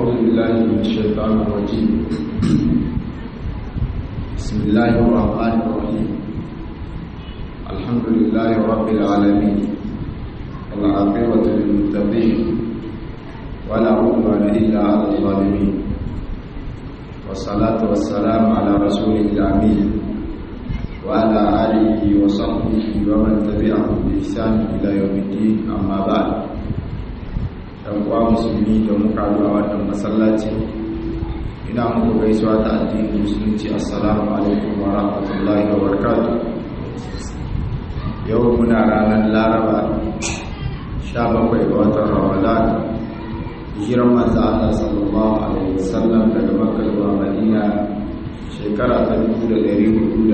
أعوذ بالله من الشيطان الرجيم بسم الله الرحمن الرحيم الحمد لله رب العالمين والعاقبة للمتقين ولا عدوان إلا على الظالمين والصلاة والسلام على رسول الأمين وعلى آله وصحبه ومن تبعهم بإحسان إلى يوم الدين أما بعد ɗan uwa musulmi da muka a wannan masallaci ina muku gaisuwa ta addinin musulunci assalamu alaikum wa rahmatullahi wa barakatuh yau muna ranar laraba 17 ga watan ramadan hijiran manzo Allah sallallahu alaihi wasallam daga makka zuwa madina shekara ta 1445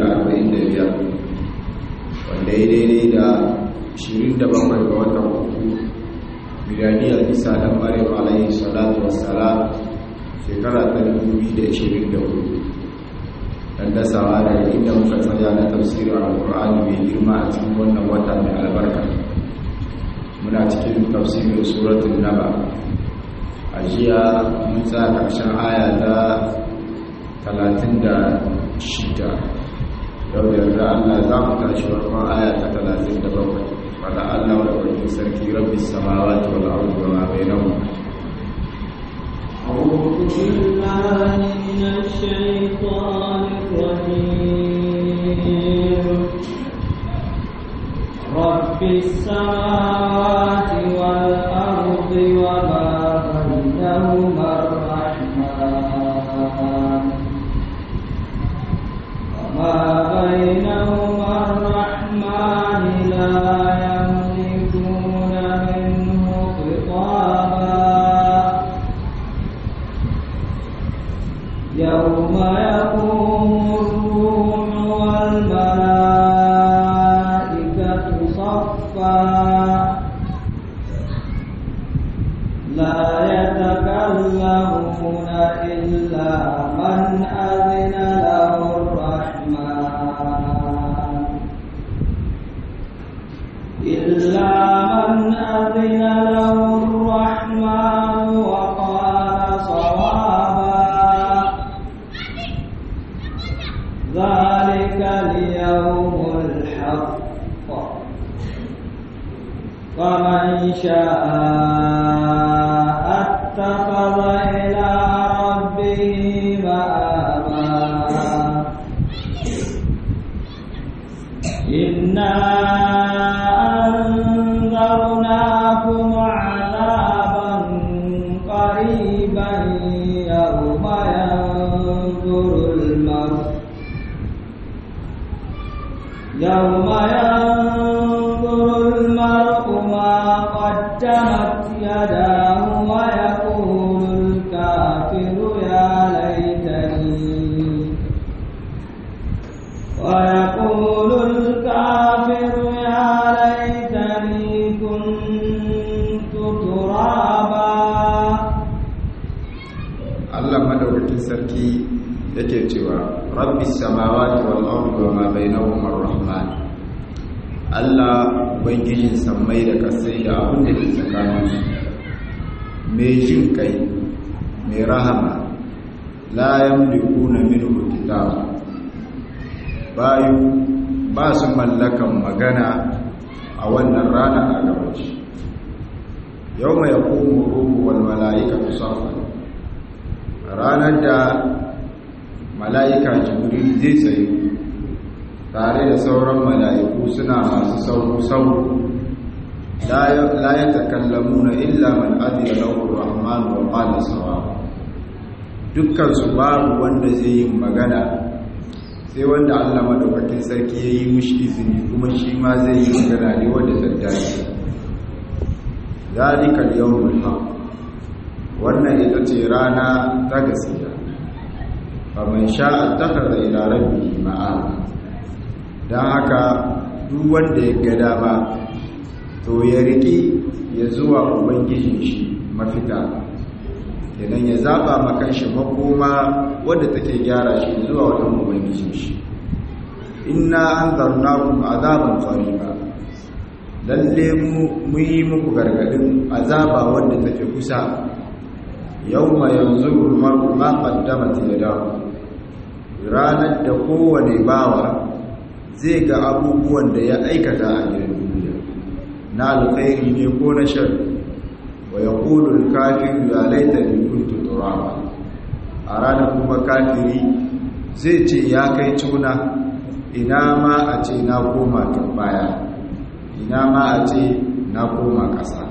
wanda ya daidai da 27 ga watan uku miladiyar isa dan maryam alayhi salatu wassalam shekara ta 2024 dan dasawa daga inda muka tsaya na tafsirin alqur'ani mai girma a cikin wannan wata mai albarka muna cikin tafsirin suratul naba a jiya mun tsaya karshen aya ta 36 yau da yarda Allah za mu tashi farkon aya ta 37 فلا الله ولكم سركي رب السماوات والأرض وما بينهما أعوذ بالله من الشيطان الرجيم رب السماوات والأرض وما بينهما الرحمن وما بينهما الرحمن لا يوم يقوم الروح والملائكة صفا لا يتكلمون إلا من أذن له الرحمن إلا من أذن له الرحمن وقال صوابا ذلك اليوم الحق فمن شاء اتخذ إلى ربه مآبا إنا أنذرناكم عذابا قريبا يوم ينظر المرء يوم ينظر المرء ما قدمت يداه ويقول الكافر يا ليتني ويقول الكافر يا ليتني كنت ترابا Allah madaukakin sarki yake cewa rabbi samawati wal ardi wa ma bainahuma arrahman Allah ubangijin sammai da kasai da abin da ke tsakanin su mai jin kai mai rahama la yamlikuna minhu kitab bayu ba su mallakan magana a wannan rana a gabaci yau mai yakumu ruhu wal mala'ikatu saffan ranar da mala'ika jibril zai tsaye tare da sauran mala'iku suna masu sauru-sauru la ya takallamu na illa man adira lahu rahman wa qala sawa dukkansu babu wanda zai yi magana sai wanda Allah madaukakin sarki ya yi mushi izini kuma shi ma zai yi magana ne wanda ta dace zalika al-yawmul haqq wannan ita ce rana ta gaskiya faman sha'a takhadha ila rabbihi ma'aba dan haka duk wanda ya ga dama to ya riki ya zuwa ubangijin shi mafita idan ya zaba makan shi makoma wanda take gyara shi zuwa wajen ubangijin shi inna anzarnakum azaban qariba lalle mu yi muku gargadin azaba wanda take kusa yawma yanzuru al-mar'u ma qaddamat yadahu ranar da kowane bawa zai ga abubuwan da ya aikata a gidan duniya na alkhairi ne ko na shari wa yaqulu al-kafiru ya laitani kuntu turaba a ranar kuma kafiri zai ce ya kai tuna ina ma a ce na koma baya ina ma a ce na koma ƙasa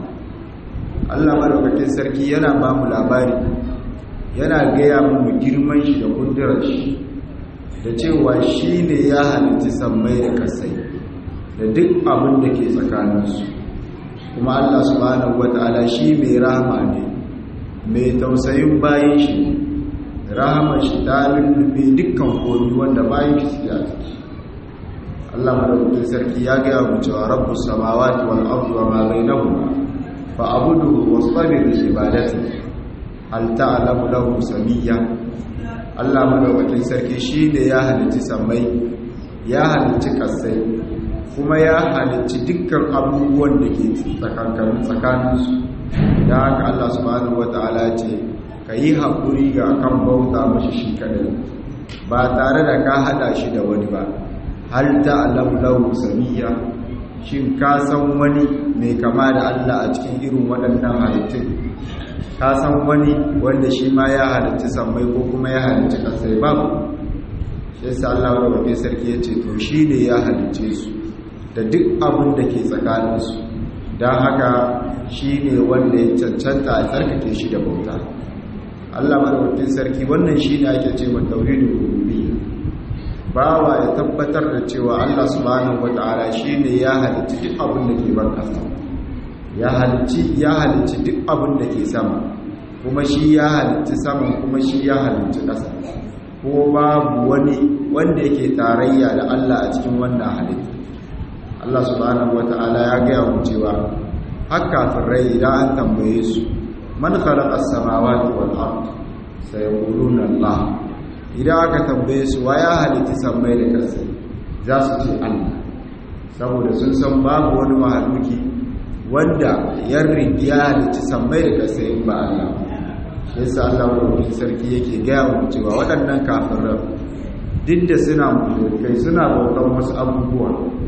Allah madaukakin sarki yana ba mu labari yana gaya mu girman shi da kundurar shi da cewa shi ne ya halitta sammai da kasai da duk abin da ke tsakaninsu kuma Allah subhanahu wata'ala shi mai rahama ne mai tausayin bayan shi rahama shi ta lullube dukkan komi wanda bayan shi suke a ciki Allah madaukakin sarki ya gaya mu cewa rabbus samawati wal ardi wa ma bainahuma fa abudu wastabir li ibadati hal ta'lamu lahu samiyya Allah madaukakin sarki shine ya halicci sammai ya halicci kasai kuma ya halicci dukkan abubuwan da ke tsakankanin tsakaninsu da haka Allah subhanahu wataala ce ka yi haƙuri ga kan bauta mashi shi kadai ba tare da ka hada shi da wani ba hal ta'lamu lahu samiyya shin ka san wani mai kama da Allah a cikin irin waɗannan halittun ka san wani wanda shi ma ya halitta sammai ko kuma ya halitta ƙasai babu shi yasa Allah wa rabbi sarki ya ce to shi ne ya halicce su da duk abin da ke tsakaninsu don haka shi ne wanda ya cancanta a tsarkake shi da bauta Allah madaukakin sarki wannan shi ne ake ce wa tauhidul rububiyya bawa ya tabbatar da cewa Allah subhanahu wata'ala shine ya halicci duk abin da ke ban kasa ya halicci ya halicci duk abin da ke sama kuma shi ya halicci sama kuma shi ya halicci kasa ko babu wani wanda yake tarayya da Allah a cikin wannan halitta Allah subhanahu wata'ala ya gaya mu cewa haka firrai idan an tambaye su man khalaqa as-samawati wal ard sayaquluna Allah idan aka tambaye su wa ya halitta sammai da ƙasa za su ce Allah saboda sun san babu wani mahaluki wanda ya ya halitta sammai da ƙasa in ba Allah shi yasa Allah wani sarki yake gaya mu cewa waɗannan kafiran duk da suna mulkai suna bautan wasu abubuwa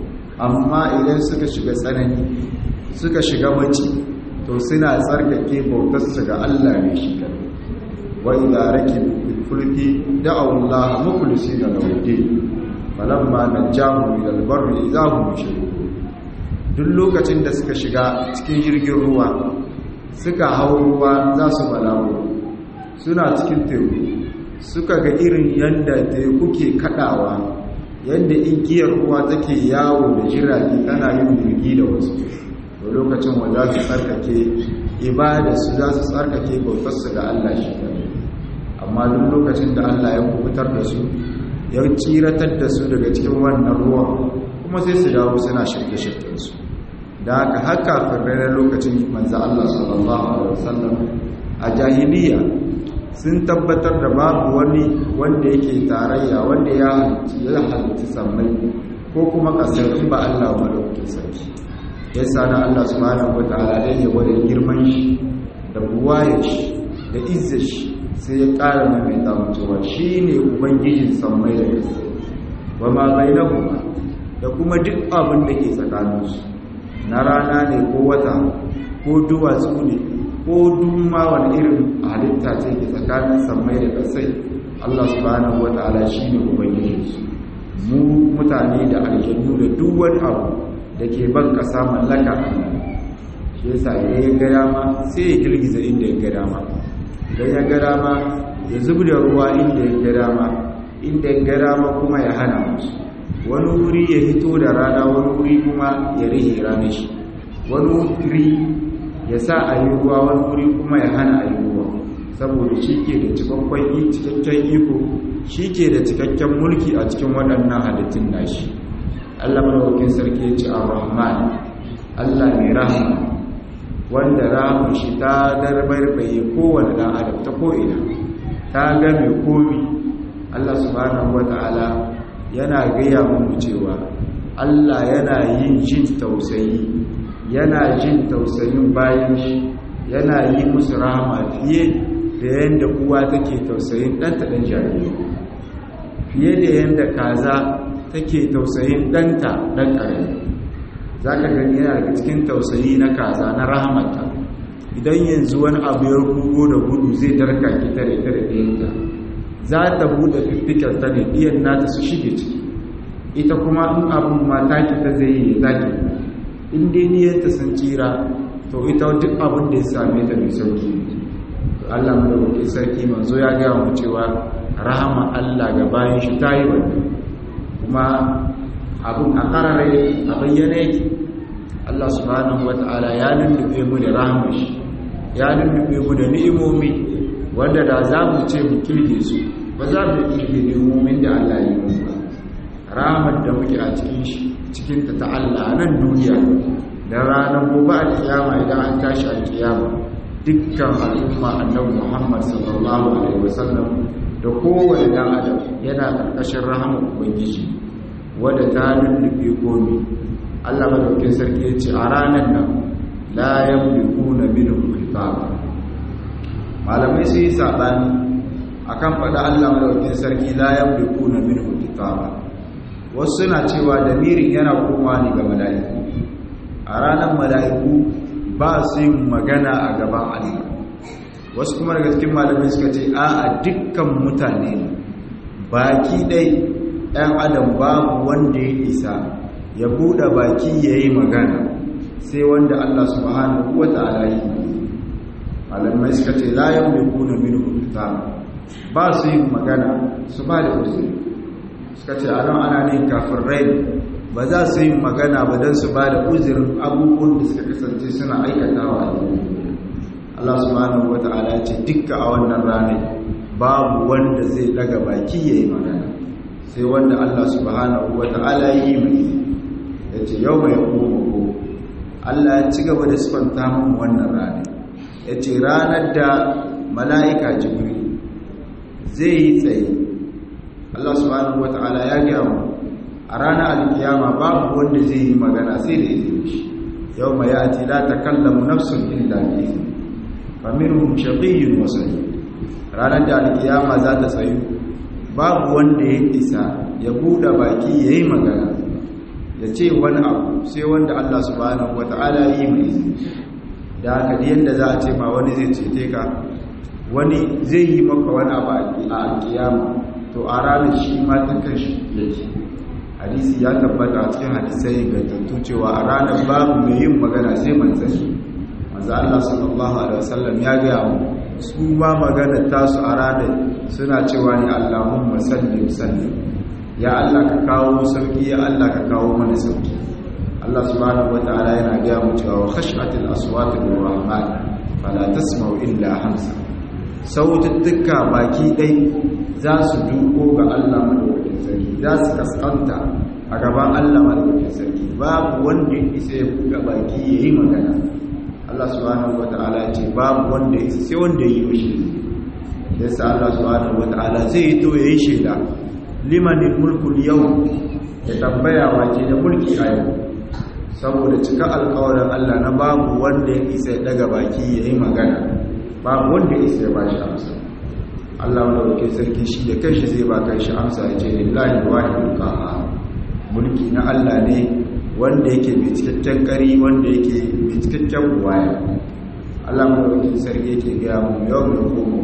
amma idan suka shiga tsanani suka shiga mace to suna tsarkake bautarsu ga Allah ne shi kadai wa idza rakibu fil fulki da'u Allah mukhlisina lahu din falamma najahu ila al-barri idza hum yushrikun duk lokacin da suka shiga cikin jirgin ruwa suka hau ruwa za su balawo suna cikin teku suka ga irin yanda teku ke kadawa yanda igiyar ruwa take yawo da jirage tana yin jirgi da wasu to lokacin wa za su tsarkake ibada su za su tsarkake bautarsu ga Allah shi kadai amma duk lokacin da Allah ya kubutar da su ya tsiratar da su daga cikin wannan ruwan kuma sai su dawo suna shirke-shirken su da haka haka firrai lokacin manzo Allah sallallahu alaihi wasallam a jahiliya sun tabbatar da babu wani wanda yake tarayya wanda ya ya halitta sammai ko kuma kasar in ba Allah ba lokacin sarki yasa na Allah subhanahu wataala dai ya ware girman shi da buwaye shi da izzar shi sai ya ƙara mai cewa shi ne ubangijin sammai da ƙasa ba ma bai na kuma da kuma duk abin da ke tsakaninsu na rana ne ko wata ko duwatsu ne ko dumma wani irin halitta ce ke tsakanin sammai da ƙasai allah subhanahu wa ta'ala shi ne ubangijinsu mu mutane da aljannu da duk wani abu da ke ban ƙasa mallaka allah shi yasa ya ga dama sai ya girgiza inda ya ga dama idan ya ga dama ya zub da ruwa inda ya ga dama inda ya ga dama kuma ya hana musu wani wuri ya hito da rana wani wuri kuma ya rihe ranar shi wani wuri ya sa a yi ruwa wani wuri kuma ya hana a yi ruwa saboda shi ke da cikakken iko shi ke da cikakken mulki a cikin waɗannan halittun nashi allah madawakin sarki ya ce a rahman allah mai rahama wanda ramun shi ta darbarbaye kowane ɗan adam ta ko'ina ta game komi Allah subhanahu wata'ala yana gaya mu cewa Allah yana yin jin tausayi yana jin tausayin bayan shi yana yi musu rahama fiye da yadda uwa take tausayin ɗanta ɗan jariri fiye da yadda kaza take tausayin ɗanta ɗan ƙarami za ka gani yana daga cikin tausayi na kaza na rahamata idan yanzu wani abu ya rugo da gudu zai darka ki tare tare ɗayanta za ta buɗe fiffikar ta ne ɗiyan nata su shige ciki ita kuma in abin mata ki ta zai yi za ki in dai niyanta sun tsira to ita duk abin da ya same ta mai sauki ne Allah madaukakin sarki manzo ya gaya mu cewa rahama Allah ga bayan shi ta yi wani kuma abin a karare a bayyana yake Allah subhanahu wata'ala ya lullube mu da rahama shi ya lullube mu da ni'imomi wanda da za mu ce mu kirge su ba za mu kirge ni'imomin da Allah ya yi mu ba rahamar da muke a cikin shi cikin ta ta Allah nan duniya da ranar gobe alkiyama idan an tashi alkiyama dukkan al'umma annabi Muhammad sallallahu alaihi wasallam da kowane dan adam yana karkashin rahama ubangiji wadda ta lullube komi Allah madaukakin sarki ya ce a ranar nan la yamlikuna minhu khitaba malamai su yi sabani akan faɗa Allah madaukakin sarki la yamlikuna minhu khitaba wasu suna cewa damirin yana komawa ne ga mala'iku a ranar mala'iku ba su yin magana a gaban Allah wasu kuma daga cikin malamai suka ce a a dukkan mutane ne baki ɗai ɗan adam babu wanda ya isa ya buɗe baki ya yi magana sai wanda Allah subhanahu wa ta'ala yi malamai suka ce layan mai kuna min hukuta ba su yin magana su ba da uzuri suka ce a nan ana ne kafin rai ba za su yi magana ba don su ba da uzirin abubuwan da suka kasance suna aikatawa a Allah subhanahu wa ta'ala ce dukka a wannan ranar babu wanda zai daga baki ya yi magana sai wanda Allah subhanahu wa ta'ala yi mai ya ce yau mai kuma Allah ya ci gaba da sifanta mun wannan ranar ya ce ranar da mala'ika jibril zai yi tsaye Allah subhanahu wa ta'ala ya gaya mu a ranar alkiyama babu wanda zai yi magana sai da izini shi yau mai yati la takallamu nafsun illa bi izni fa minhum shaqiyyun wa sa'id ranar da alkiyama za ta tsayu babu wanda ya isa ya buɗe baki yayi magana ya ce wani abu sai wanda Allah subhanahu wata'ala yi mai izini da haka da yanda za a ce ma wani zai cete ka wani zai yi maka wani abu a alkiyama to a ranar shi ma ta kanshi yake hadisi ya tabbata a cikin hadisai ingantattu cewa a ranar babu mai yin magana sai manzanni manzo Allah sallallahu alaihi wasallam ya ga mu su ma magana tasu a ranar suna cewa ne Allahumma sallim sallim ya Allah ka kawo sauki ya Allah ka kawo mana sauki Allah subhanahu wataala yana ga mu cewa khash'atil aswati lirrahman fala tasma'u illa hamsa saututtuka baki dai za su duko ga Allah madaukakin sarki za su kaskanta a gaban Allah madaukakin sarki babu wanda ya isa ya buga baki ya yi magana Allah subhanahu wata'ala ce babu wanda ya isa sai wanda ya yi mishi yasa Allah subhanahu wata'ala zai yi to ya yi shaida limanin mulkul yau ya tambaya wace da mulki a yau saboda cika alkawarin Allah na babu wanda ya isa ya daga baki ya yi magana babu wanda ya isa ya ba shi amsa Allah madaukakin sarki shi da kanshi zai ba kanshi amsa ya ce lillahi wahidul qahhar mulki na Allah ne wanda yake mai cikakken kari wanda yake mai cikakken waya Allah madaukakin sarki yake ga mu yau da kuma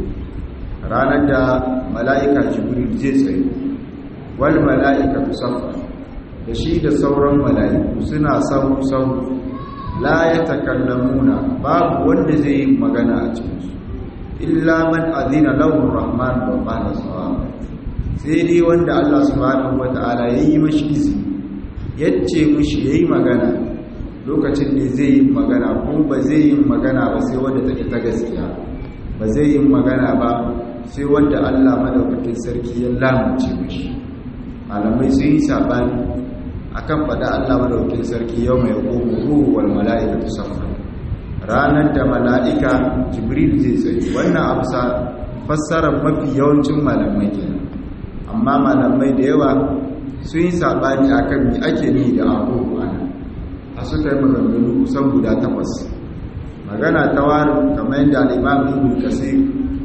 ranar da mala'ika jibril zai tsaye wal mala'ika tusaffa da shi da sauran mala'iku suna sahu sahu la yatakallamuna babu wanda zai yi magana a cikinsu illa man azina lahu rahman wa qala sawaba sai dai wanda Allah subhanahu wataala yayi mashi izini yace mishi yayi magana lokacin da zai yi magana ko ba zai yi magana ba sai wanda take ta gaskiya ba zai yi magana ba sai wanda Allah madaukakin sarki ya lamunce mishi malamai sun yi sabani akan fada Allah madaukakin sarki yau mai qumu ruhu wal malaikatu safa ranar da mala'ika jibril zai tsaye wannan amsa fassarar mafi yawancin malamai kenan amma malamai da yawa sun yi saɓani a kan mi ake ni da abubuwa a suka yi maganganu kusan guda takwas magana ta wari kamar yadda al'imam ibn kasir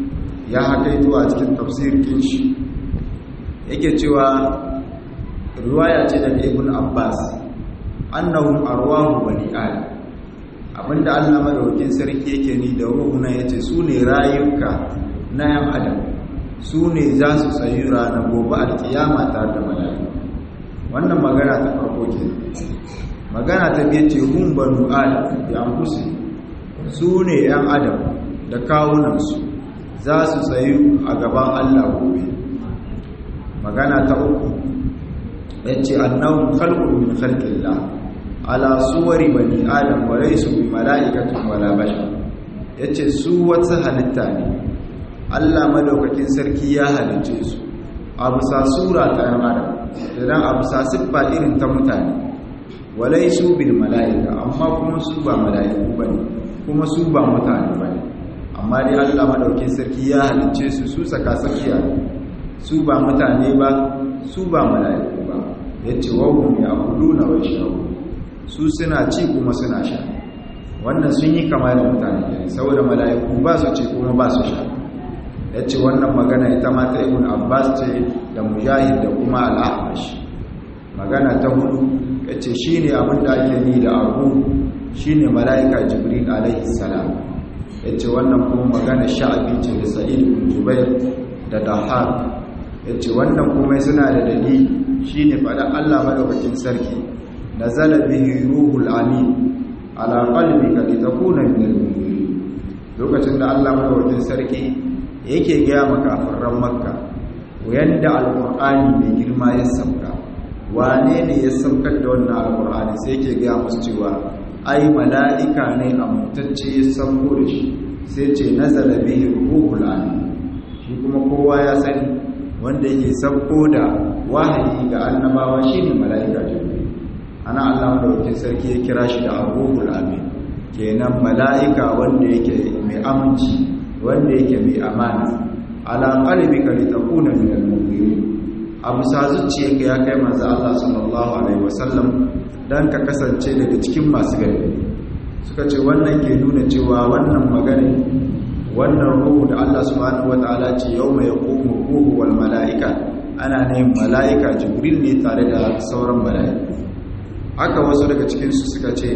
ya hakaito a cikin tafsirin shi yake cewa riwaya ce daga ibn abbas annahum arwahu bani adam abinda Allah madaukakin sarki yake ni da ruhuna yace su ne rayuka na yan adam su ne za su tsayi ranar gobe alkiyama tare da mala'iku wannan magana ta farko ke magana ta biye ce hun banu adam bi anfusi su ne yan adam da kawunansu za su tsayi a gaban Allah gobe magana ta uku yace annahum khalqun min khalqillah ala suwari bani adam wa laysu bi mala'ikatin wala bashar yace su wata halitta ne Allah madaukakin sarki ya halice su a bisa sura ta yan adam idan a bisa siffa irin ta mutane wa laysu bil mala'ika amma kuma su ba mala'iku bane kuma su ba mutane bane amma dai Allah madaukakin sarki ya halice su su saka sakiya su ba mutane ba su ba mala'iku ba yace wa hum ya'kuluna wa yashrabun su suna ci kuma suna sha wannan sun yi kama da mutane ne saboda mala'iku ba su ci kuma ba su sha ya ce wannan magana ita ma ta ibn abbas ce da mujahid da kuma al'amash magana ta hudu ya ce shi ne abin da ake ni da abu shi ne mala'ika jibril alaihi salam ya ce wannan kuma magana sha'abi ce da sa'id ibn jubair da dahab ya ce wannan kuma suna da dalili shi ne faɗin allah madaukakin sarki نزل به روح الامين على قلبك لتكون من المؤمنين lokacin da Allah madaukakin sarki yake gaya makafiran makka yanda alqur'ani mai girma ya sauka wane ne ya saukar da wannan alqur'ani sai yake gaya musu cewa ai mala'ika ne amintacce ya sauko da shi sai ce nazala bihi ruhul amin shi kuma kowa ya sani wanda yake sauko da wahayi ga annabawa shine mala'ika jibril ana Allah madaukakin sarki ya kira shi da abubuwar amin kenan mala'ika wanda yake mai aminci wanda yake mai amana ala qalbika litakuna min al-mu'minin abu sa zuciyarka ya kai manzo Allah sallallahu alaihi wasallam dan ka kasance daga cikin masu gari suka ce wannan ke nuna cewa wannan magana wannan ruhu da Allah subhanahu wataala ce yawma yaqumu ruhu wal mala'ika ana ne mala'ika jibril ne tare da sauran mala'iku haka wasu daga cikinsu suka ce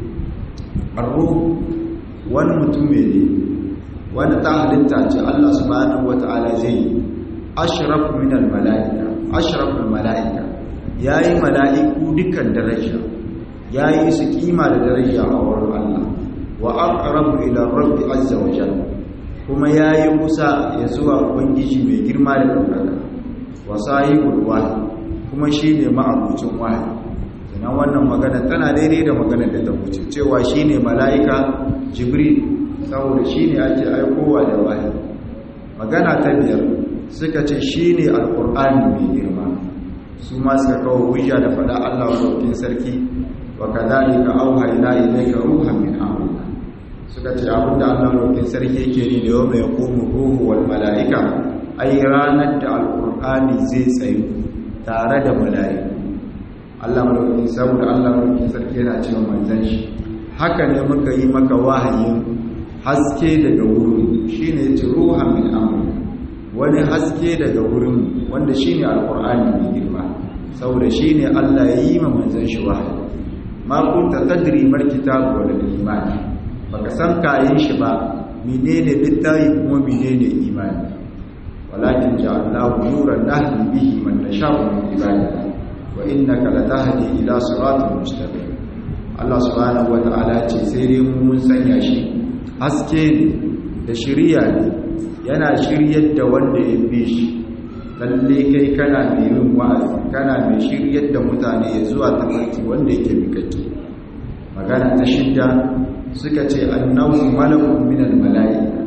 arru wani mutum ne wani ta halitta ce Allah subhanahu wata'ala zai yi ashraf min al-mala'ika ashraful mala'ika yayi mala'iku dukkan daraja yayi su kima da daraja a wurin Allah wa aqrabu ila rabbi azza wa jalla kuma yayi kusa ya zuwa ubangiji mai girma da daukaka wa sahibul wahyi kuma shine ma'abucin wahyi sannan wannan magana tana daidai da magana da ta wuce cewa shine mala'ika jibril saboda shine ake aikowa da wahayi magana ta biyar suka ce shine alqur'ani mai girma su ma suka kawo hujja da fada Allah wa sarki wa kadhalika auhayna ilayka ruhan min amrina suka ce abinda Allah wa sarki yake ni da yawma yaqumu ruhu wal mala'ika ai ranar da alqur'ani zai tsayu tare da mala'iku Allah madaukakin saboda Allah madaukakin sarki yana cewa manzon shi haka ne muka yi maka wahayin haske daga wurin shine yace ruha min amri wani haske daga wurin wanda shine alqur'ani mai girma saboda shine Allah ya yi ma manzon shi wahayi ma kunta tadri mar kitabu wal iman baka san kayan shi ba menene littafi kuma menene imani walakin ja'alnahu nuran nahdi bihi man nasha'u min ibadina wa innaka latahdi ila siratin mustaqim Allah subhanahu wata'ala ce sai dai mu mun sanya shi haske ne da shiriya ne yana shiryar da wanda ya bi shi lalle kai kana mai yin wa'azi kana mai shiryar da mutane ya zuwa tafarki wanda yake mikake magana ta shidda suka ce annahu malakun minal mala'ika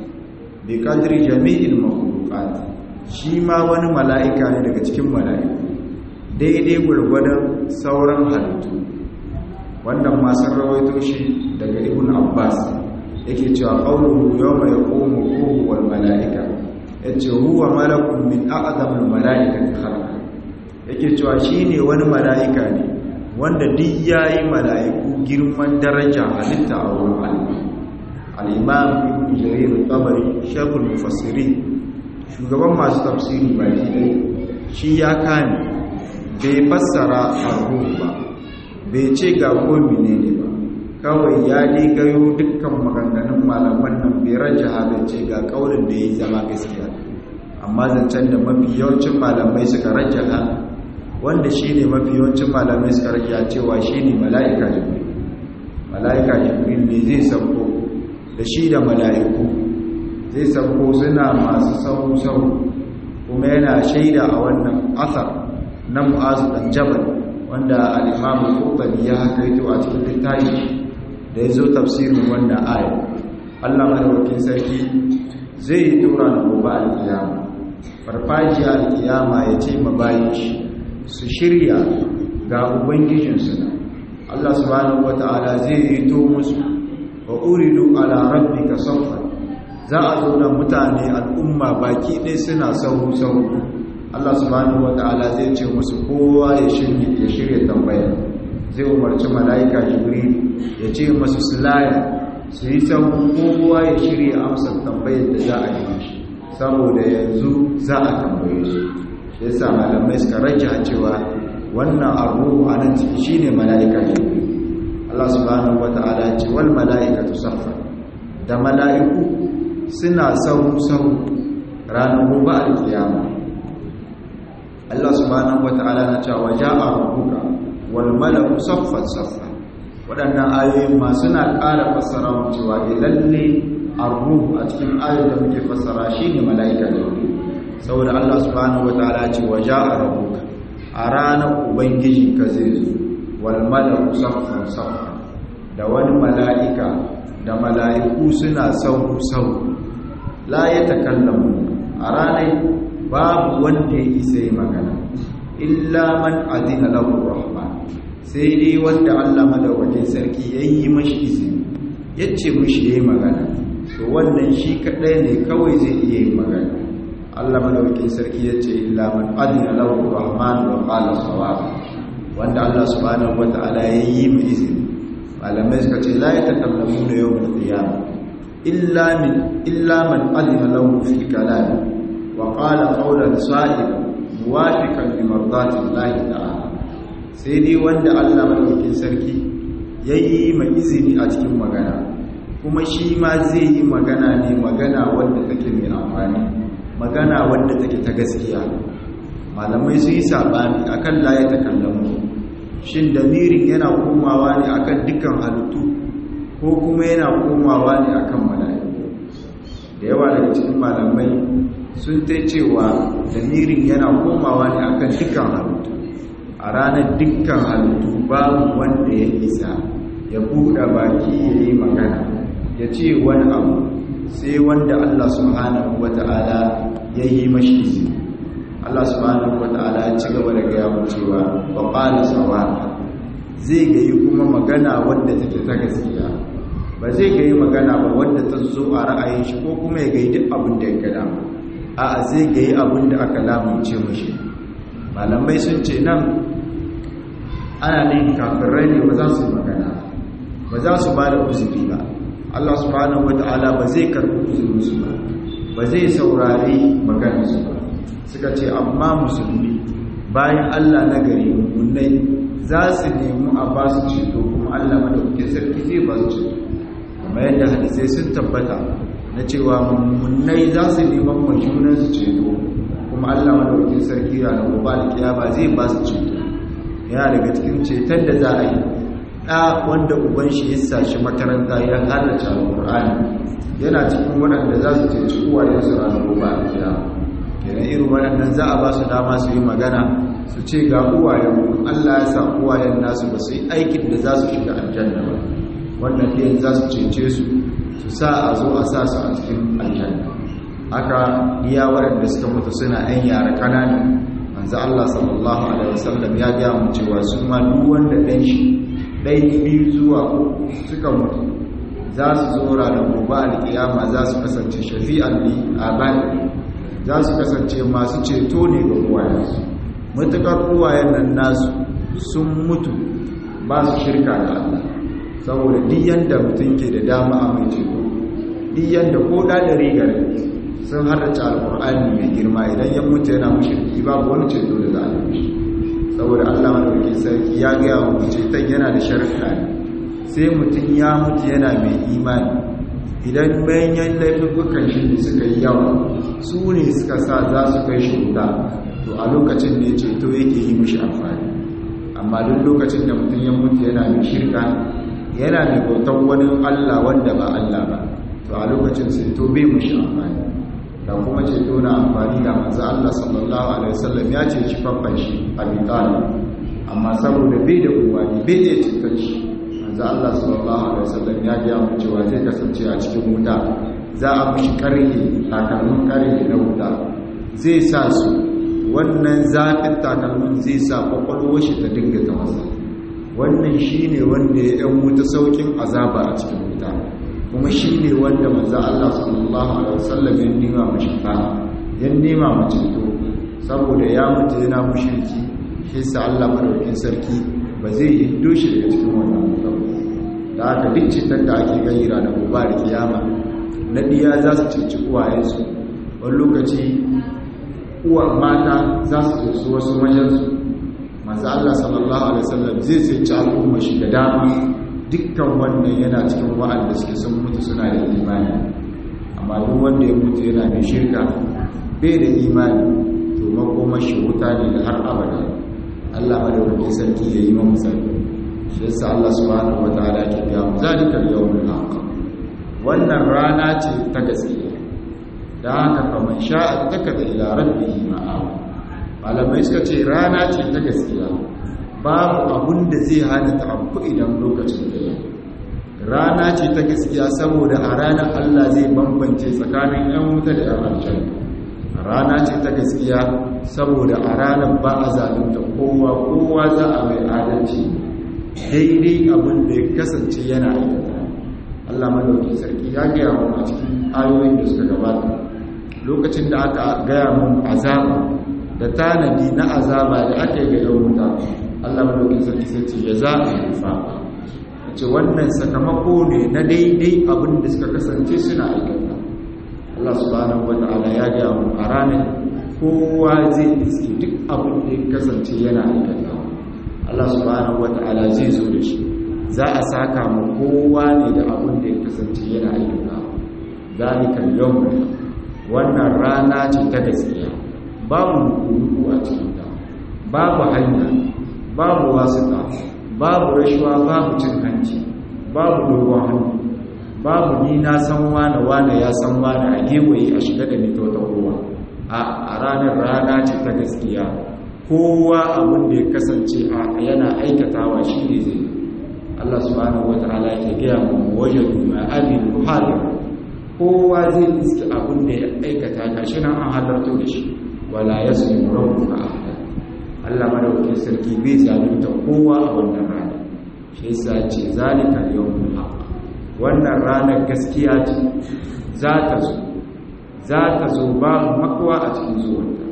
bi qadri jami'il makhluqat shi ma wani mala'ika ne daga cikin mala'iku daidai gwargwadon sauran halittu wannan masu rawaito shi daga ibn abbas yake cewa qawluhu yawma yaqumu ruhu wal mala'ika yace huwa malakun min a'zamil mala'ikati khalqa yake cewa shine wani mala'ika ne wanda duk yayi mala'iku girman daraja halitta a wurin Allah al-imam ibn jarir al-tabari shaykhul mufassirin shugaban masu tafsiri baki ɗaya shi ya kame bai fassara arruh ba bai ce ga ko menene ba kawai ya gayo dukkan maganganun malaman nan bai rajaha bai ce ga kaulin da ya zama gaskiya amma zancen da mafi yawancin malamai suka rajaha wanda shi ne mafi yawancin malamai suka rajaha cewa shi ne mala'ika jibril mala'ika jibril ne zai sauko da shi da mala'iku zai sauko suna masu sau-sau kuma yana shaida a wannan asar na mu'azu dan jabal wanda al-imamu qurtubi ya hakaito a cikin littafi da ya zo tafsirin wannan aya Allah madaukakin sarki zai yi tura da gobe al-qiyama farfajiya al-qiyama ya ce ma bayin shi su shirya ga ubangijinsu na Allah subhanahu wata'ala zai yi to musu wa uridu ala rabbika sawfa za a zo da mutane al'umma baki ɗaya suna sahu sahu Allah subhanahu wata'ala zai ce musu kowa ya shirya ya shirya tambaya zai umarci mala'ika jibril ya ce masu sulaya su yi sahu kowa ya shirya amsa tambayar da za a yi shi saboda yanzu za a tambaye su ya sa malamai suka rage cewa wannan abu a nan ciki shine mala'ika jibril Allah subhanahu wata'ala ce wal mala'ikatu saffa da mala'iku suna sahu sahu ranar gobe alkiyama Allah subhanahu wata'ala na cewa ja'a rabbuka wal malaku saffan saffa waɗannan ayoyin ma suna ƙara fassara mu cewa eh lalle arruhu a cikin ayoyin da muke fassara shine mala'ika ne saboda Allah subhanahu wata'ala ce wa ja'a rabbuka a ranar ubangiji ka zai zo wal malaku saffan saffa da wani mala'ika da mala'iku suna sau sau la ya takallamu a ranar babu wanda ya isa yi magana illa man azina lahu rahman sai dai wanda Allah madaukakin sarki ya yi mashi izini ya ce mashi ya yi magana to wannan shi kaɗai ne kawai zai iya yi magana Allah madaukakin sarki ya ce illa man azina lahu rahman wa qala sawab wanda Allah subhanahu wata'ala ya yi mu izini malamai suka ce la yatakallamu da yawmul qiyamah illa min illa man azina lahu fi kalam وقال قولا صائبا موافقا لمرضات الله تعالى sai dai wanda Allah madaukakin sarki yayi mai izini a cikin magana kuma shi ma zai yi magana ne magana wanda take mai amfani magana wanda take ta gaskiya malamai sun yi sabani akan la ya takallamu shin damirin yana komawa ne akan dukkan halittu ko kuma yana komawa ne akan mala'iku da yawa daga cikin malamai sun ta cewa damirin yana komawa ne akan dukkan halittu a ranar dukkan halittu babu wanda ya isa ya buɗe baki ya yi magana ya ce wani abu sai wanda Allah subhanahu wata'ala ya yi mashi izini Allah subhanahu wata'ala ya ci gaba da gaya mu cewa ba ƙala sawaka zai gayi kuma magana wanda take ta gaskiya ba zai gayi magana ba wanda ta zo a ra'ayin shi ko kuma ya gayi duk abin da ya gada ba a zai gayi abin da aka lamunce mashi malamai sun ce nan ana ne kafirai ne ba za su magana ba za su ba da uzuri ba Allah subhanahu wata'ala ba zai karɓi uzurinsu ba ba zai saurari maganarsu ba suka ce amma musulmi bayan Allah na gari mummunai za su nemi a ba su ceto kuma Allah madaukakin sarki zai ba su ceto kamar yadda hadisai sun tabbata na cewa mummunai za su neman majunan su ceto kuma Allah madaukakin sarki ranar gobe alkiyama zai ba su ceto yana daga cikin ceton da za a yi ɗa wanda uban shi ya sashi makaranta ya halarci alƙur'ani yana cikin waɗanda za su ceci uwayensu ranar gobe alkiyama kenan irin waɗannan za a ba su dama su yi magana su ce ga uwayen Allah ya sa uwayen nasu ba su yi aikin da za su shiga aljanna ba wannan ɗiyan za su cece su su sa a zo a sa su a cikin aljanna haka iya waɗanda suka mutu suna ‘yan yara ƙanani manzo Allah sallallahu alaihi wasallam ya ga mu cewa su ma duk wanda ɗan shi ɗai biyu zuwa uku suka mutu za su zo ranar gobe alƙiyama za su kasance shafi'an li abadi za su kasance masu ceto ne ga uwayensu matuƙar uwayen nan nasu sun mutu ba su shirka da Allah saboda duk yanda mutum ke da dama a mai ceto duk yanda ko da da rigar sun harrace alqur'ani mai girma idan ya mutu yana mushriki babu wani ceto da za a yi saboda Allah madaukakin sarki ya ga mu ceton yana da sharuɗa ne sai mutum ya mutu yana mai imani idan bayan laifukan shi da suka yi yawa su ne suka sa za su kai shi wuta to a lokacin da ya ceto yake yi mishi amfani amma duk lokacin da mutum ya mutu yana mai shirka yana mai bautan wani allah wanda ba allah ba to a lokacin ceto bai mishi amfani da kuma ceto na amfani da manzo allah sallallahu alaihi wasallam ya ce shi faffan shi a bitali amma saboda bai da kowa ne bai da ceton shi manzo Allah sallallahu alaihi wasallam ya ga mu cewa zai kasance a cikin wuta za a mishi karhe takalmin karhe na wuta zai sa su wannan zafin takalmin zai sa kwakwalwar shi ta dinga ta masa wannan shine wanda ya yan wuta saukin azaba a cikin wuta kuma shine wanda manzo Allah sallallahu alaihi wasallam ya nima mishi fa ya nima mu ceto saboda ya mutu yana mushriki shi sa Allah madaukakin sarki ba zai yi doshi daga cikin wannan mutum da aka duk cikin da ake gani ranar gobe da kiyama na diya za su cici uwayensu wani lokaci uwa mata za su cici wasu wajensu masu Allah sallallahu alaihi wasallam zai cici al'umma shi da dama dukkan wannan yana cikin wa'anda suke sun mutu suna da imani amma duk wanda ya mutu yana da shirka bai da imani to makomashi wuta ne da har abada Allah madaukakin sarki ya yi mamu sarki shi yasa Allah subhanahu wataala ke ga mu zalika al-yawmul haqq wannan rana ce ta gaskiya da haka fa man sha'a takada ila rabbihi ma'a malamai suka ce rana ce ta gaskiya babu abun da zai hana ta abu idan lokacin da ya rana ce ta gaskiya saboda a ranar Allah zai bambance tsakanin yan wuta da yan aljanna rana ce ta gaskiya saboda a ranar ba a zalunta kowa kowa za a mai adalci daidai abin da ya kasance yana aikata Allah madauki sarki ya gaya mu a cikin ayoyin da suka gabata lokacin da aka gaya mu azaba da tanadi na azaba da aka yi ga yau wuta Allah madauki sarki sai ce ya za a rufa ce wannan sakamako ne na daidai abin da suka kasance suna aikata Allah subhanahu wata'ala ya gaya mu a ranar kowa zai iske duk abin da ya kasance yana aikata Allah subhanahu wata'ala zai zo da shi za a saka mu kowa ne da abin da ya kasance yana aikata zalikan yawm wannan rana ce ta gaskiya babu nuku a cikin ta babu hanya babu wasuka babu rashuwa babu cin hanci babu dogon hannu babu ni na san wane wane ya san wane a gewaye a shiga da mito ta kowa a ranar rana ce ta gaskiya kowa abin da ya kasance a yana aikatawa shi ne zai Allah subhanahu wa ta'ala ya gaya mu wajadu ma amin muhalin kowa zai iske abin da ya aikata gashi nan an halarto da shi wala yasmu rabbuka ahada Allah madaukakin sarki bai zalunta kowa a wannan rana shi yasa ce zalika yawmul haqq wannan ranar gaskiya ce za ta zo za ta zo babu makwa a cikin zuwanta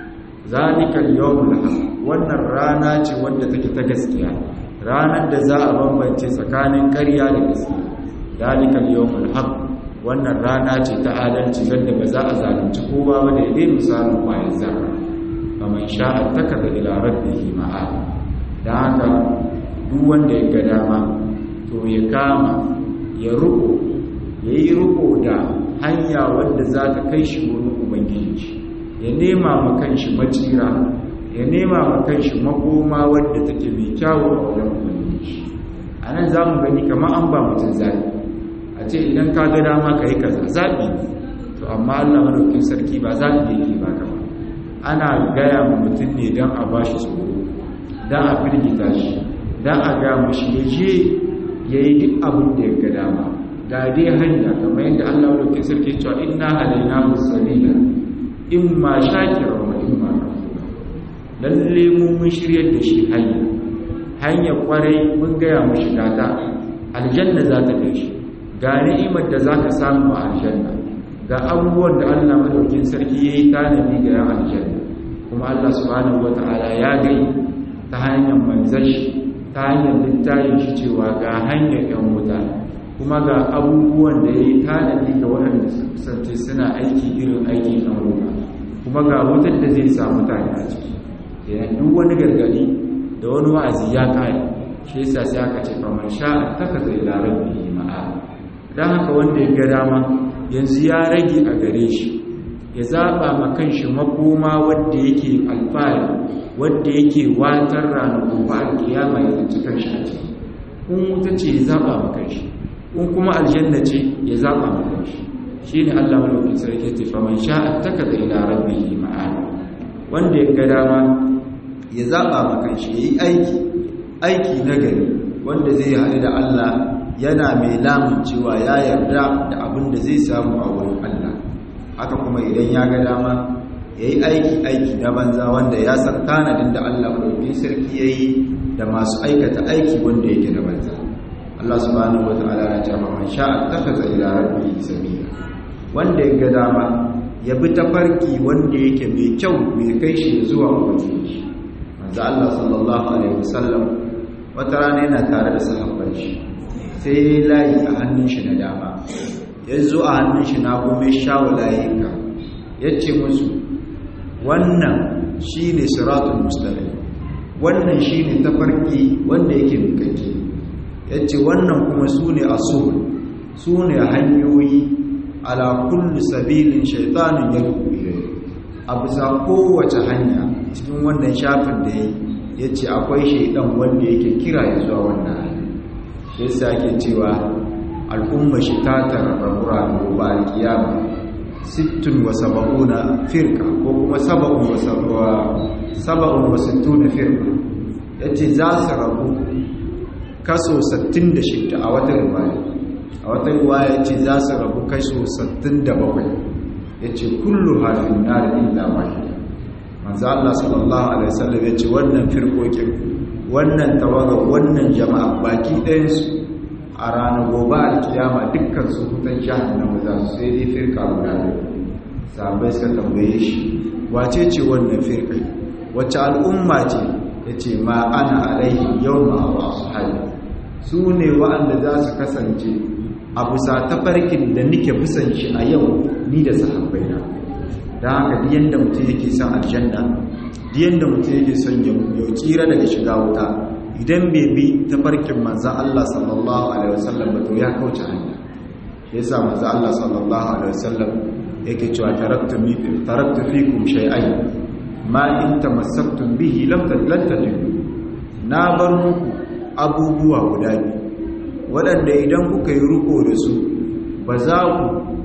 zalikal yawmul haq wannan rana ce wanda take ta gaskiya ranar da za a bambance tsakanin ƙarya da gaskiya zalikal yawmul haq wannan rana ce ta adalci wanda ba za a zalunci kowa ba da dai misalin bayan zarra faman sha'a takada ila rabbihi ma'a dan haka duk wanda ya ga dama to ya kama ya ruko ya yi ruko da hanya wadda za ta kai shi wurin ubangiji ya nema ma kanshi macira ya nema ma kanshi makoma wadda take mai kyawu a wurin ubangiji a nan za mu gani kamar an ba mutum zaɓi a ce idan ka ga dama ka yi kaza zaɓi ne to amma allah madaukin sarki ba zaɓi yake ba kama ana gaya ma mutum ne don a ba shi tsoro don a firgita shi don a gaya mashi ya je ya yi duk abin da ya ga dama ga dai hanya kamar yadda Allah wadda sarki cewa inna halaina musalila in ma shakira wa in ma kafura lalle mu mun shiryar da shi hanya hanya kwarai mun gaya mu shiga ta aljanna za ta kai shi ga ni'imar da za ka samu a aljanna ga abubuwan da Allah madaukin sarki ya yi tanadi ga yan aljanna kuma Allah subhanahu wata'ala ya gai ta hanyar manzon shi ta hanyar littafin shi cewa ga hanyar yan wuta kuma ga abubuwan da ya yi tanadi ga waɗanda su kusance suna aiki irin aiki na ruwa kuma ga wutar da zai sa mutane a ciki yayin duk wani gargadi da wani wa'azi ya kare shi yasa sai aka ce kamar sha'a takaza ila rabbihi ma'a dan haka wanda ya ga dama yanzu ya rage a gare shi ya zaba ma kanshi makoma wanda yake alfahari wanda yake watar ranar gobe alkiyama ya tsinci kanshi a ciki kun wuta ce ya zaba ma kanshi kun kuma aljanna ce ya zaba ma kanshi shine Allah malaukin sarki ya tafi man sha'a takaza ila rabbihi ma'a wanda ya ga dama ya zaba ma kanshi yayi aiki aiki nagari wanda zai haɗu da Allah yana mai lamun cewa ya yarda da abin da zai samu a wurin Allah haka kuma idan ya ga dama ya yi aiki aiki na banza wanda ya san tanadin da Allah ɗauki sarki ya yi da masu aikata aiki wanda yake na banza Allah subhanahu wa ta'ala na jama man sha'a takaza ila rabbihi sabila wanda ya ga dama ya bi tafarki wanda yake mai kyau mai kai shi zuwa ubangiji manzo Allah sallallahu alaihi wasallam wata rana yana tare da sahabban shi sai ya yi layi a hannun shi na dama ya zo a hannun shi na kuma shawo layinka ya ce musu wannan shi ne siratun mustaqim wannan shi ne tafarki wanda yake mukake ya ce wannan kuma su ne asul su ne hanyoyi ala kulli sabilin shaitanin ya a bisa kowace hanya cikin wannan shafin da ya ya ce akwai shaidan wanda yake kira ya zuwa wannan hanyar shi yasa ake cewa al'umma shi ta tararrabura da gobe alkiyama sittun wa saba'una firka ko kuma saba'un wa saba'un wa sittuna firka ya ce za su rabu kaso 66 a wata riwaya a wata riwaya ya ce za su rabu kaso 67 ya ce kullu hafin na da illa wahida manzo Allah sallallahu alaihi wasallam ya ce wannan firkokin wannan tawaga wannan jama'a baki ɗayansu a ranar gobe alkiyama dukkan su hutan jahannama za su sai dai firka guda biyu sahabbai suka tambaye shi wace ce wannan firkai wacce al'umma ce ya ce ma ana alaihi yau ma wa ashabi su ne wa'anda za su kasance a bisa tafarkin da nike bisan shi a yau ni da sahabbai na don haka diyan da mutum yake son aljanna diyan da mutum yake son ya tsira daga shiga wuta idan bai bi tafarkin manzan Allah sallallahu alaihi wasallam ba to ya kauce hanya yasa manzan Allah sallallahu alaihi wasallam yake cewa taraktu mi taraktu fikum shay'an ma in tamassaktum bihi lam tattadu na bar muku abubuwa guda biyu waɗanda idan kuka yi ruko da su ba za ku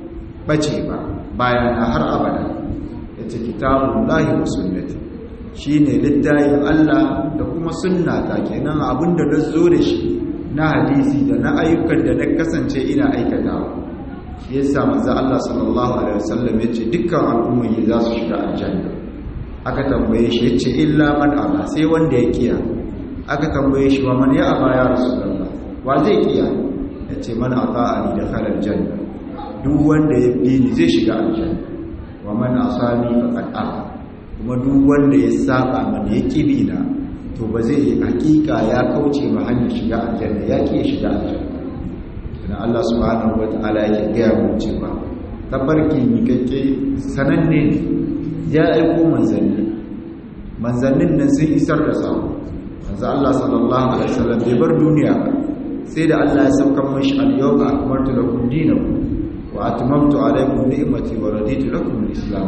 bace ba bayan har abada yace kitabun lahi wa sunnati shine littayin Allah da kuma sunna ta kenan abinda da zo da shi na hadisi da na ayyukan da na kasance ina aikatawa shi yasa manzo Allah sallallahu alaihi wasallam yace dukkan al'ummomi za su shiga aljanna aka tambaye shi yace illa man aba sai wanda ya kiya aka tambaye shi wa man ya aba ya rasulullah wa zai kiya yace man ata'ani dakhala aljanna duk wanda ya bi ni zai shiga aljanna wa man asani faqad aba kuma duk wanda ya saba mana ya kibi na to ba zai yi hakika ya kauce ma hanyar shiga aljanna ya ki shiga aljanna dan Allah subhanahu wataala ya gaya mu cewa tabarki mikakke sananne ne ya aiko manzanni manzannin nan sun isar da sako manzo Allah sallallahu alaihi wasallam bai bar duniya ba sai da Allah ya saukar mashi al-yawma akmaltu lakum dinakum wa atmamtu alaykum ni'mati wa raditu lakum al-islam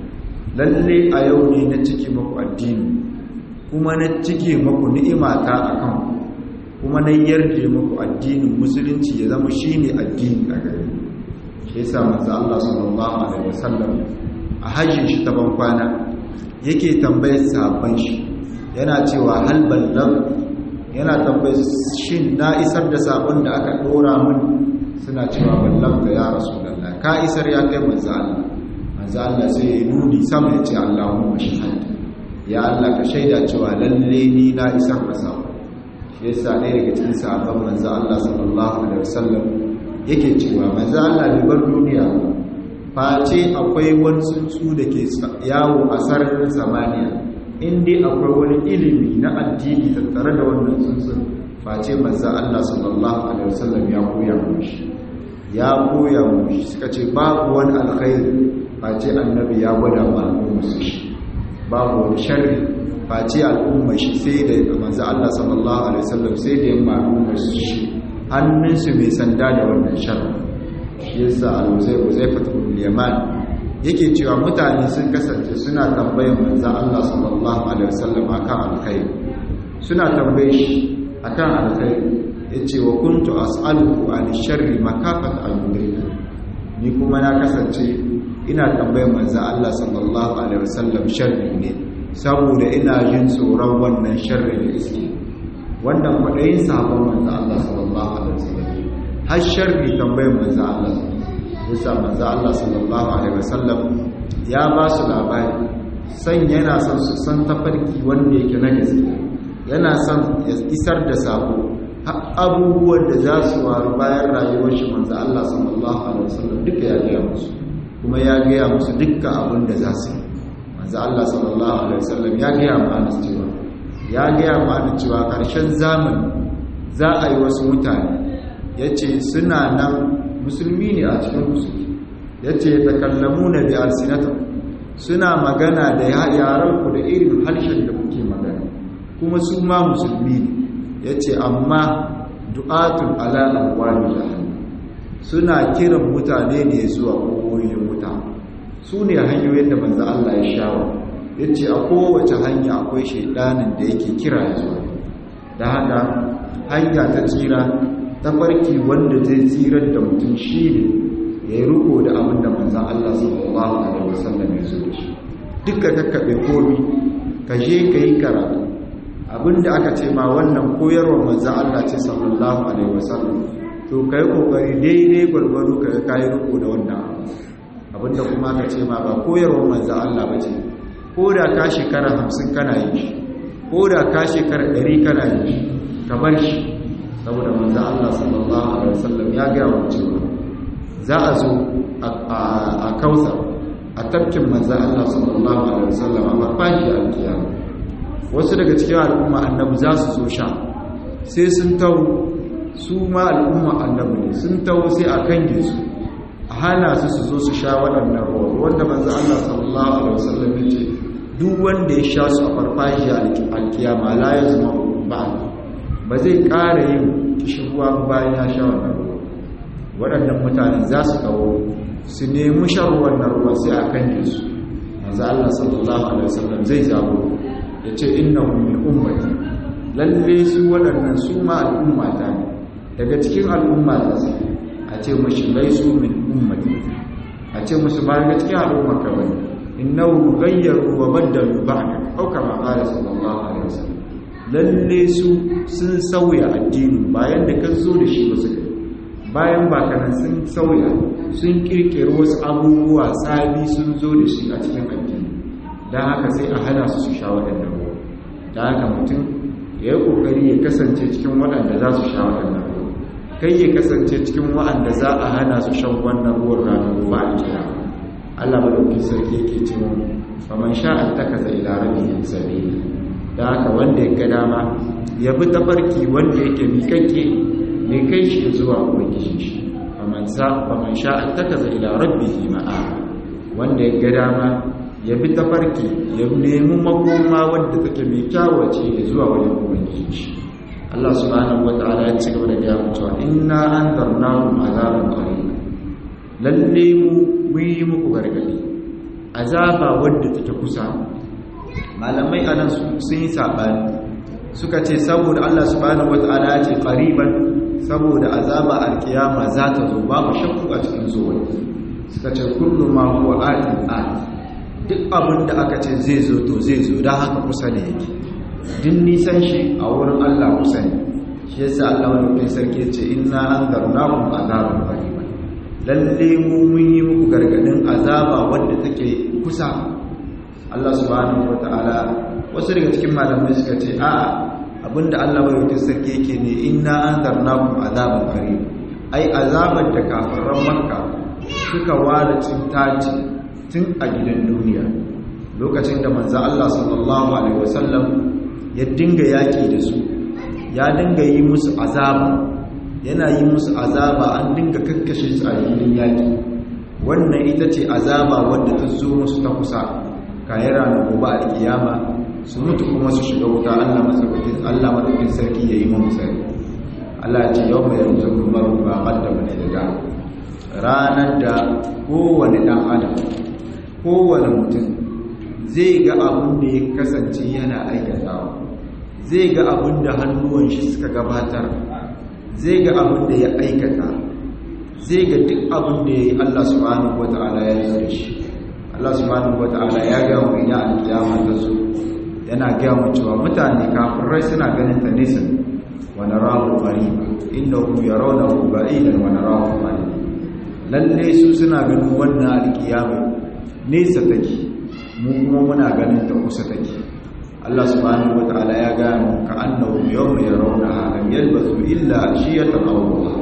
lalle a yau ne na cike maku addini kuma na cike maku ni'imata akan kuma na yarje maku addinin musulunci ya zama shine addini a gare shi yasa manzo Allah sallallahu alaihi wasallam a hajjin shi ta bankwana yake tambayar sahabban shi yana cewa hal ballag yana tambayar shin na isar da sabon da aka dora min suna cewa ballag da ya rasulullah ka isar ya kai manzo Allah manzo Allah sai ya nuni sama ya ce Allahumma shahada ya Allah ka shaida cewa lalle ni na isar da sabo shi yasa ɗaya daga cikin sahabban manzo Allah sallallahu alaihi wasallam yake cewa manzo Allah bai bar duniya face akwai wani tsuntsu da ke yawo a sararin samaniya in dai akwai wani ilimi na addini tattare da wannan tsuntsun face manzo Allah sallallahu alaihi wasallam ya koya mushi ya koya mushi suka ce babu wani alkhairi face annabi ya gwada ma al'umma shi babu wani sharri face al'umma shi sai da manzo Allah sallallahu alaihi wasallam sai da yamma al'umma shi hannunsu mai sanda da wannan sharri shi yasa al-Uzayr Uzayfah ibn Yaman yake cewa mutane sun kasance suna tambayar manzo Allah sallallahu alaihi wasallam akan alkhairi suna tambaye shi akan alkhairi yace wa kuntu as'aluhu an sharri makafat al-mudrika ni kuma na kasance ina tambayar manzo Allah sallallahu alaihi wasallam sharri ne saboda ina jin tsoron wannan sharri da iske wannan kwadayin sabon manzo Allah sallallahu alaihi wasallam har sharri tambayar manzo Allah yasa manzo Allah sallallahu alaihi wasallam ya ba su labari san yana son su san tafarki wanda yake na gaskiya yana son ya isar da sako abubuwan da za su waru bayan rayuwar shi manzo Allah sallallahu alaihi wasallam duka ya gaya musu kuma ya gaya musu dukkan abin da za su yi manzo Allah sallallahu alaihi wasallam ya gaya mana cewa ya gaya mana cewa karshen zamani za a yi wasu mutane yace suna nan musulmi ne a cikin musulmi yace takallamuna bi alsinatikum suna magana da yaran ku da irin harshen da kuke magana kuma su ma musulmi ne yace amma du'atun ala alwali jahannam suna kiran mutane ne zuwa koyoyin mutane su ne hanyoyin da manzo Allah ya shawo yace a kowace hanya akwai shedanin da yake kira ya zuwa da haka hanya ta tsira ta farki wanda zai tsirar da mutum shi ne ya yi riko da abin da manzan Allah sallallahu Alaihi wasallam ya zo da shi duka kakkaɓe komi ka je ka yi karatu abin da aka ce ma wannan koyarwa manzan Allah ce sallallahu Alaihi wasallam to ka yi ƙoƙari daidai gwargwaro ka ka yi riko da wannan abin da kuma aka ce ma ba koyarwa manzan Allah ba ce ko da ka shekara hamsin kana yi shi ko da ka shekara ɗari kana yi shi ka bar shi saboda manzo Allah sallallahu alaihi wasallam ya ga wa cewa za a zo a kausa a tafkin manzo Allah sallallahu alaihi wasallam a farfashi alkiyama wasu daga cikin al'umma annabi za su zo sha sai sun tawo su ma al'umma annabi ne sun tawo sai a kange su a hana su su zo su sha waɗannan ruwa wanda manzo Allah sallallahu alaihi wasallam ya ce duk wanda ya sha su a farfashi alkiyama la yazma ba'd ba zai ƙara yin kishirwa bayan ya sha wannan ruwa waɗannan mutane za su kawo su nemi shan wannan ruwa sai a kan su manzo Allah sallallahu alaihi wasallam zai zabo ya ce innahu min ummati lalle su waɗannan su ma al'ummata ne daga cikin al'ummata su a ce mashi laisu min ummati a ce musu ba daga cikin al'ummar ka bane innahu ghayyaru wa baddalu ba'da au kama qala sallallahu alaihi wasallam lalle su sun sauya addini bayan da kan zo da shi ba su bayan bakanan sun sauya sun kirkiri wasu abubuwa tsabi sun zo da shi a cikin addini don haka sai a hana su su sha waɗannan ruwa don haka mutum ya yi ƙoƙari ya kasance cikin waɗanda za su sha waɗannan ruwa kai ya kasance cikin waɗanda za a hana su shan wannan ruwan ranar ruwa a kiyama Allah madauki sarki yake cewa faman sha'a takaza ila rabbihi sabila da haka wanda ya ga dama ya bi tafarki wanda yake miƙaƙƙe mai kai shi zuwa ubangiji shi faman sa faman sha'a takaza ila rabbihi ma'a wanda ya ga dama ya bi tafarki ya nemi makoma wanda take mai kyawace zuwa wajen ubangiji shi Allah subhanahu wata'ala ya ci gaba da gaya mutuwa inna anzarnakum azaban qarib lalle mu mun yi muku gargadi azaba wadda take kusa malamai anan sun yi sabani suka ce saboda Allah subhanahu wataala ya ce qariban saboda azaba alkiyama za ta zo babu shakku a cikin zuwa suka ce kullu ma huwa atin at duk abin da aka ce zai zo to zai zo dan haka kusa ne yake din nisan shi a wurin Allah kusa ne shi yasa Allah wani sarki ya ce inna anzarnakum azaban qariban lalle mu mun yi muku gargadin azaba wadda take kusa Allah subhanahu wata'ala wasu daga cikin malamai suka ce a'a abinda Allah bai wuce sarki yake ne inna anzarnakum azaban qarib ai azabar da kafiran makka suka wada cin taci tun a gidan duniya lokacin da manzo Allah sallallahu alaihi wasallam ya dinga yaki da su ya dinga yi musu azaba yana yi musu azaba an dinga kakkashe su a filin yaki wannan ita ce azaba wadda ta zo musu ta kusa kayan ranar gobe a kiyama su mutu kuma su shiga wuta Allah matsaukakin Allah matsaukakin sarki ya yi mu musari Allah ce yau mai yanzu maru ba kaddama ne da ranar da kowane ɗan adam kowane mutum zai ga abin da ya kasance yana aikatawa zai ga abin da hannuwan shi suka gabatar zai ga abin da ya aikata zai ga duk abin da ya yi Allah subhanahu wata'ala ya yi shi Allah subhanahu wata'ala ya ga mu ina alkiyama ta zo yana ga mu cewa mutane kafirai suna ganin ta nesa wa narahu qariba innahu yarawnahu ba'idan wa narahu qariba lalle su suna ganin wannan alkiyama nesa take mu kuma muna ganin ta kusa take Allah subhanahu wata'ala ya ga mu ka annahu yawma yarawnaha lam yalbasu illa ashiyatan aw duha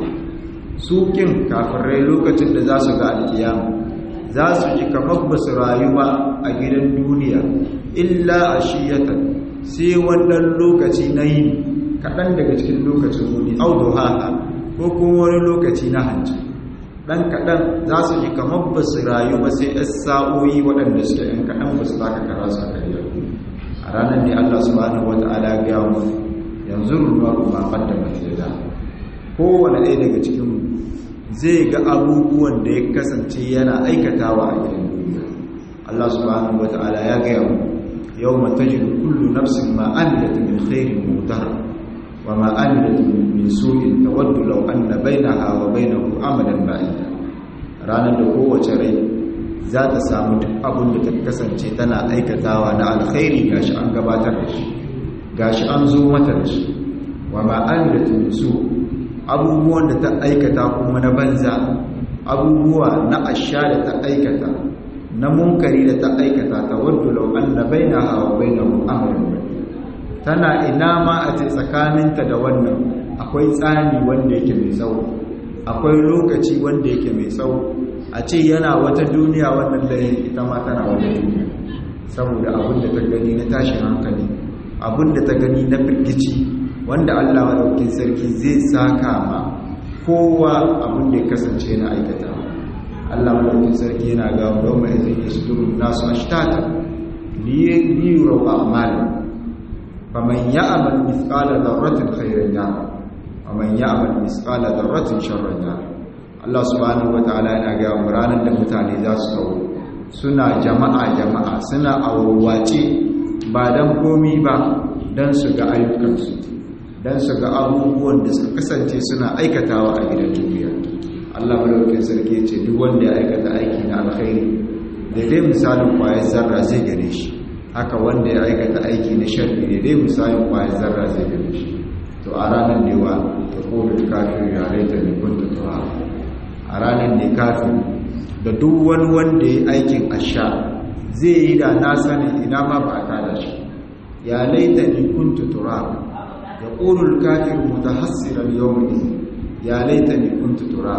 su kin kafirai lokacin da za su ga alkiyama za su ji kamar ba su rayu ba a gidan duniya illa ashiyatan sai wannan lokaci na yi kaɗan daga cikin lokacin wuni au duha ko kuma wani lokaci na hanci ɗan kaɗan za su ji kamar ba su rayu ba sai ‘yan sa'o'i waɗanda suke ‘yan kaɗan ba su taka kara su karya a ranar ne Allah subhanahu wa ta'ala ga mu yanzu ruwa kuma ɓadda mai da kowane ɗaya daga cikin zai ga abubuwan da ya kasance yana aikatawa a gidan duniya Allah subhanahu wa ta'ala ya gaya mu yau matajidu kullu nafsin ma amilat min khairin mutahar wa ma amilat min su'in tawaddu law anna bainaha wa bainahu amadan ba'ida ranar da kowace rai za ta samu duk abin da ta kasance tana aikatawa na alkhairi gashi an gabatar da shi gashi an zo mata da shi wa ma amilat min su abubuwan da ta aikata kuma na banza abubuwa na asha da ta aikata na munkari da ta aikata tawaddu law anna bainaha wa bainahu amadan ba'ida tana ina ma a ce tsakaninta da wannan akwai tsani wanda yake mai tsawo akwai lokaci wanda yake mai tsawo a ce yana wata duniya wannan layin ita ma tana wata duniya saboda abin da ta gani na tashin hankali abin da ta gani na firgici wanda allah maɗaukin sarki zai saka ma kowa abin da ya kasance na aikata allah maɗaukin sarki yana ga yau mai zai isduru nasu ashtata liyurau a'malin faman ya'mal mithqala dharratin khairan yara ومن يعمل مثقال ذره شرا يره Allah subhanahu wataala yana ga mu ranar da mutane za su kawo suna jama'a jama'a suna awurwace ba dan komi ba dan su ga ayyukansu dan su ga abubuwan da suka kasance suna aikatawa a gidan duniya Allah madaukakin sarki ya ce duk wanda ya aikata aiki na alkhairi da dai misalin kwayar zarra zai gane shi haka wanda ya aikata aiki na sharri da dai misalin kwayar zarra zai gane shi to a ranar ne wa ta kodin kafin yare ta ne kunta tuwa a ranar ne kafin da duk wani wanda ya aikin asha zai yi da na sani ina ma ba a tada shi ya laita ni kunta tura ya kodin kafin mutahassiran yau ne ya laita ni kunta tura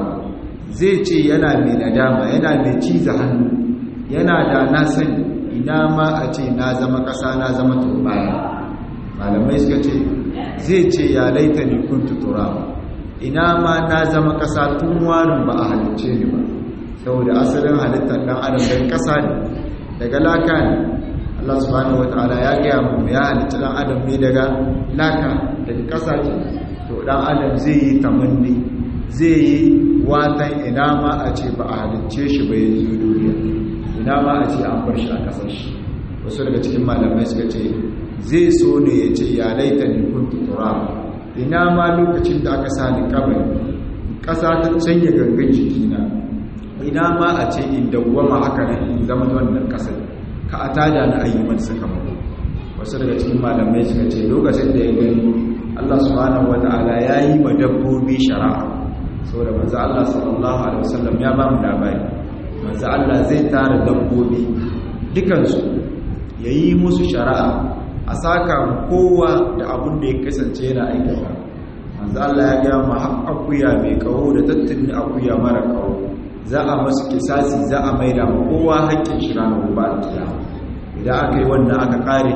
zai ce yana mai nadama yana mai ciza hannu yana da na sani ina ma a ce na zama ƙasa na zama turbaya malamai suka ce zai ce ya laita ni kuntu turaba ina ma na zama ƙasa tun warin ba a halicce ni ba saboda asalin halittar ɗan adam dan ƙasa ne daga laka ne Allah subhanahu wataala ya gaya mu ya halitta ɗan adam ne daga laka daga ƙasa ce to ɗan adam zai yi tamanni zai yi watan ina ma a ce ba a halicce shi ba yanzu duniya ina ma a ce an bar shi a ƙasar shi wasu daga cikin malamai suka ce zai so ne ya ce ya laita ni kuntu turaba ina ma lokacin da aka sa ni kabari ƙasa ta canya gangan jikina ina ma a ce in dawwama haka nan in zama wannan ƙasar ka a tada na ayyuman sakamako wasu daga cikin malamai suka ce lokacin da ya gani Allah subhanahu wata'ala ya yi ma dabbobi shari'a saboda manzo Allah sallallahu alaihi wasallam ya ba mu labari manzo Allah zai tara dabbobi dukansu yayi musu shari'a a saka kowa da abin da ya kasance yana aikata manzo Allah ya ga mu akuya mai kawo da tattuni akuya mara kawo za a masu kisasi za a maida ma kowa haƙƙin shi ranar gobe kiyama idan aka yi wannan aka kare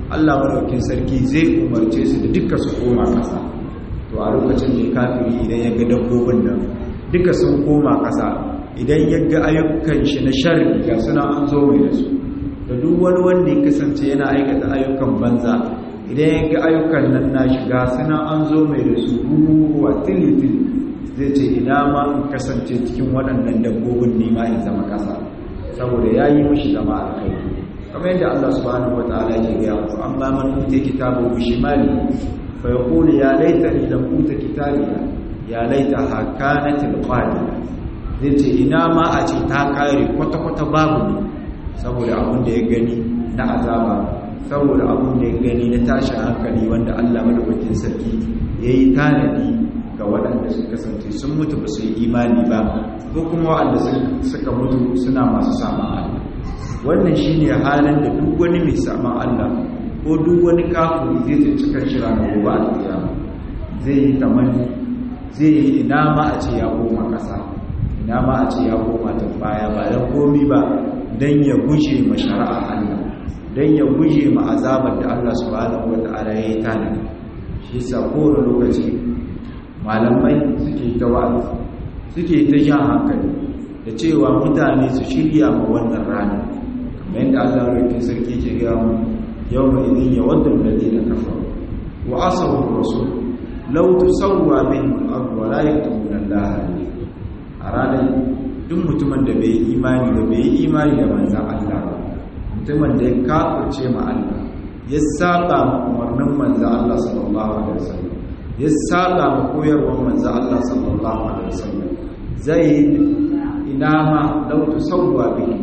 Allah madaukin sarki zai umarce su da duka su koma ƙasa to a lokacin ne kafiri idan ya ga dabbobin nan duka sun koma ƙasa idan ya ga ayyukan shi na sharri ga suna an zo mai da su da duk wani wanda ya kasance yana aikata ayyukan banza idan ya ga ayyukan nan na shiga suna an zo mai da su ruwa tili-tili zai ce ina ma in kasance cikin waɗannan dabbobin nema in zama ƙasa saboda ya yi mashi zama a kai kamar yadda Allah subhanahu wa ta'ala ke gaya musu amma man uta kitabu bi shimali fa yaqulu ya laitani lam uta kitabiya ya laita hakanatil qadiya zai ce ina ma a ce ta kare kwata-kwata babu ne saboda abin da ya gani na azaba saboda abin da ya gani na tashin hankali wanda Allah madaukakin sarki ya yi tanadi ga waɗanda su kasance sun mutu ba su yi imani ba ko kuma waɗanda suka mutu suna masu saman Allah wannan shi ne halin da duk wani mai saman Allah ko duk wani kafin zai tsinci kan shi ranar gobe a kiyama zai yi tamanni zai yi ina ma a ce ya koma ƙasa ina ma a ce ya koma ta baya ba don komi ba don ya guje ma shari'a Allah don ya guje ma azabar da Allah subhanahu wa ta'ala ya yi tanadi shi sa kowane lokaci malamai suke ta wa'azi suke ta jan hankali da cewa mutane su shirya ma wannan rana kamar yadda Allah rufe sarki ke gaya mu yau mai idin ya wadda lalina kafa wa asabu rasul law tusawwa bihim al-ard wa la yaktumuna Allah a ranar duk mutumin da bai imani da bai imani da manzan Allah ba mutumin da ya kafirce ma Allah ya saba ma umarnin manzan Allah sallallahu alaihi wasallam ya saba ma koyarwar manzan Allah sallallahu alaihi wasallam zai ina ma law tusawwa bihi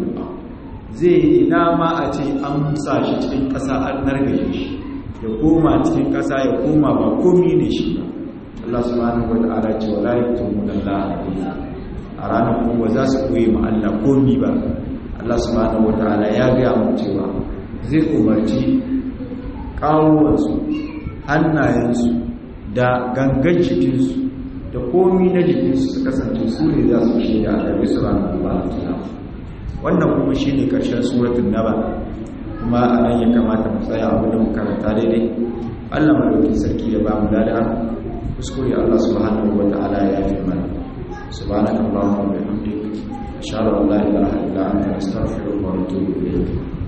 zai ina ma a ce an musa shi cikin ƙasa an nargaje shi ya koma cikin ƙasa ya koma ba komi ne shi ba Allah subhanahu wa ta'ala ce wala yaktumuna Allah a ranar kuma za su koyi ma Allah komi ba Allah subhanahu wataala ya gaya mu cewa zai umarci kawuwansu hannayensu da gangan jikinsu da komi na jikinsu su kasance su ne za su shaida a gare su ranar ba wannan kuma shi ne ƙarshen suratun naba kuma a nan ya kamata mu tsaya abu da mu karanta daidai Allah madaukin sarki ya ba mu lada kuskure Allah subhanahu wataala ya yi mana سبحانك اللهم وبحمدك أشهد أن لا إله إلا أنت أستغفرك وأتوب إليك